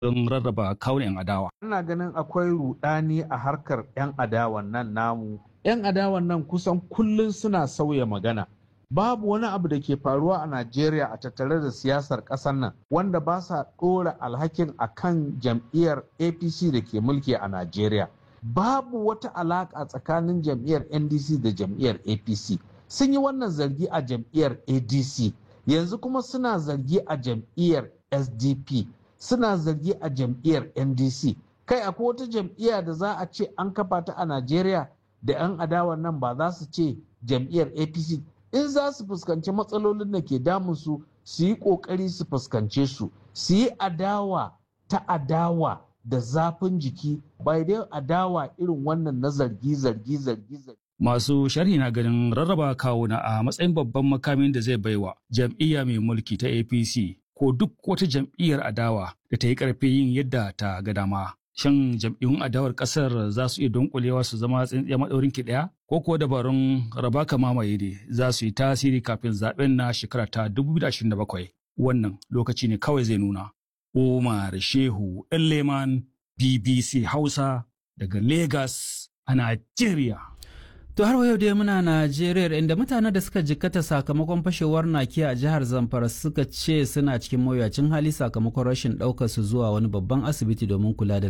don rarraba kawun 'yan adawa. Ina ganin akwai rudani a harkar 'yan adawan nan namu. 'Yan adawan nan kusan kullum suna sauya magana. Babu wani abu da ke faruwa a Najeriya a tattare da siyasar ƙasar nan wanda ba sa ɗora alhakin a kan jam'iyyar APC da ke mulki a Najeriya. Babu wata alaƙa tsakanin jam'iyyar NDC da jam'iyyar APC. Sun yi wannan zargi a jam'iyyar ADC. Yanzu kuma suna zargi a jam'iyyar SDP. Suna zargi a jam'iyyar NDC. Kai akwai wata jam'iyya da za a ce an kafa ta a Najeriya da 'yan adawan nan ba za su ce jam'iyyar APC in za su fuskanci matsalolin da ke damunsu su yi ƙoƙari su fuskance su su yi adawa ta adawa da zafin jiki bai dai adawa irin wannan na zargi zargi zargi zargi Masu sharhi na ganin rarraba kawuna a matsayin babban makamin da zai baiwa jam'iyya mai mulki ta APC ko duk wata jam'iyyar adawa da ta yi ƙarfi yin yadda ta ga dama. Shin jam'iyyun adawar ƙasar za su iya dunkulewa su zama tsintsiya maɗaurin ki ɗaya? Ko kuwa dabarun raba ka mamaye ne za su yi tasiri kafin zaɓen na shekara ta 2027? Wannan lokaci ne kawai zai nuna. Umar Shehu Leman BBC Hausa daga Lagos a Najeriya. To har yau dai muna Najeriya inda mutanen da suka jikkata sakamakon fashewar nakiya a jihar Zamfara suka ce suna cikin mawuyacin hali sakamakon rashin ɗaukar su zuwa wani babban asibiti domin kula da